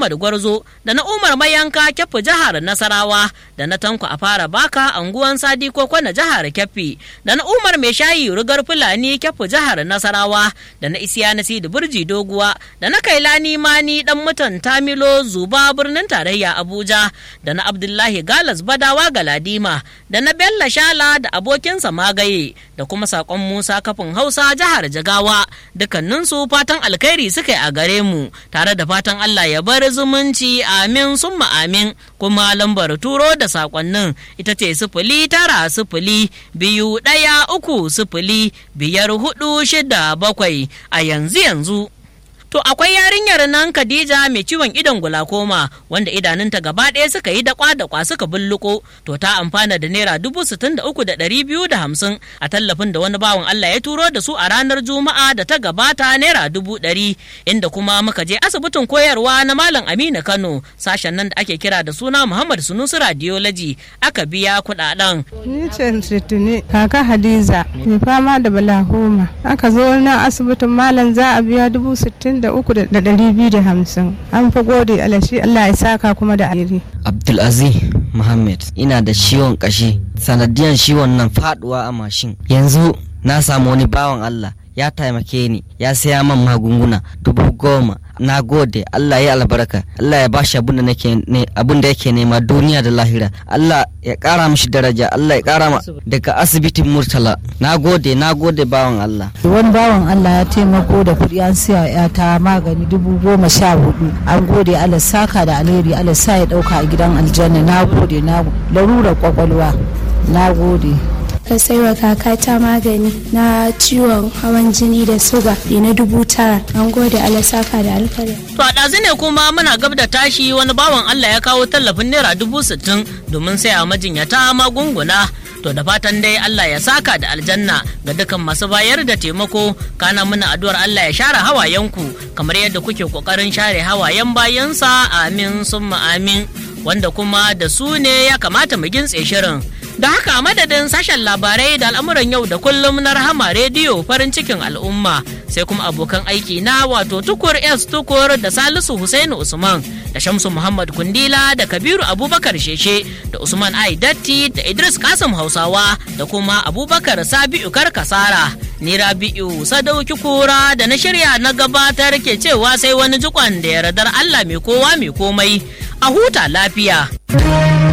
Muhammad Gwarzo da na Umar Mayanka Keffi jihar Nasarawa da na Tanko a fara baka anguwan Sadi Koko na jihar Keffi da na Umar Mai Shayi Rugar Fulani Keffi jihar Nasarawa da na Isiya Nasidu Burji Doguwa da na Kailani Mani dan mutan Tamilo Zuba birnin tarayya Abuja da na Abdullahi Galas Badawa Galadima da na Bello Shala da abokinsa Magaye da kuma sakon Musa Kafin Hausa jihar Jigawa dukkaninsu fatan alkhairi suka yi a gare mu tare da fatan Allah ya bar zumunci amin summa amin kuma lambar turo da sakonnin ita ce sifili tara sifili biyu ɗaya uku sifili biyar hudu shida bakwai a yanzu yanzu. To akwai yarinyar nan Khadija mai ciwon idon gulakoma wanda idanunta gaba ɗaya suka yi dakwa dakwa suka bulluko to ta amfana da naira dubu sittin da uku da ɗari biyu da hamsin a tallafin da wani bawan Allah ya turo da su a ranar Juma'a da ta gabata naira dubu ɗari inda kuma muka je asibitin koyarwa na Malam Aminu Kano sashen nan da ake kira da suna Muhammad Sunusi Radiology aka biya kuɗaɗen. Ni ce Tuni kaka Hadiza mai fama da balahoma aka zo na asibitin Malam za a biya dubu sittin da uku da ɗari biyu da hamsin an fi gode alashi Allah ya saka kuma da alheri. Abdulaziz Muhammad ina da ciwon kashi sanadiyan ciwon nan faduwa a mashin yanzu na samu wani bawan Allah ya taimake ni ya saya man magunguna dubu goma na gode Allah ya albarka Allah ya bashi abin da nake ne abin da yake nema duniya da lahira Allah ya kara mishi daraja Allah ya kara ma daga asibitin Murtala na gode na gode bawan Allah wani bawan Allah ya taimako da kuɗi an siya ya ta magani dubu goma sha hudu an gode Allah saka da alheri Allah sa ya ɗauka a gidan aljanna na gode na larurar kwakwalwa na gode ka saiwa kakata magani na ciwon hawan jini da suga da na dubu tara an gode alasaka da alkhairi. To a ɗazu ne kuma muna gab da tashi wani bawan Allah ya kawo tallafin naira dubu sittin domin saya majinyata magunguna. To da fatan dai Allah ya saka da aljanna ga dukan masu bayar da taimako kana muna addu'ar Allah ya share hawayenku kamar yadda kuke kokarin share hawayen bayansa amin summa amin wanda kuma da su ne ya kamata mu gintse shirin. Da haka madadin sashen labarai da al'amuran yau da kullum na rahama rediyo farin cikin al'umma sai kuma abokan aiki na wato tukur S tukur da Salisu Husainu Usman da Shamsu Muhammad Kundila da Kabiru Abubakar Sheshe da Usman Ai Datti da Idris Kasim Hausawa da kuma Abubakar Sabi'u Karkasara. Ni Rabi'u Sadauki Kura da na shirya na gabatar ke cewa sai wani jikon da yardar Allah mai kowa mai komai a huta lafiya.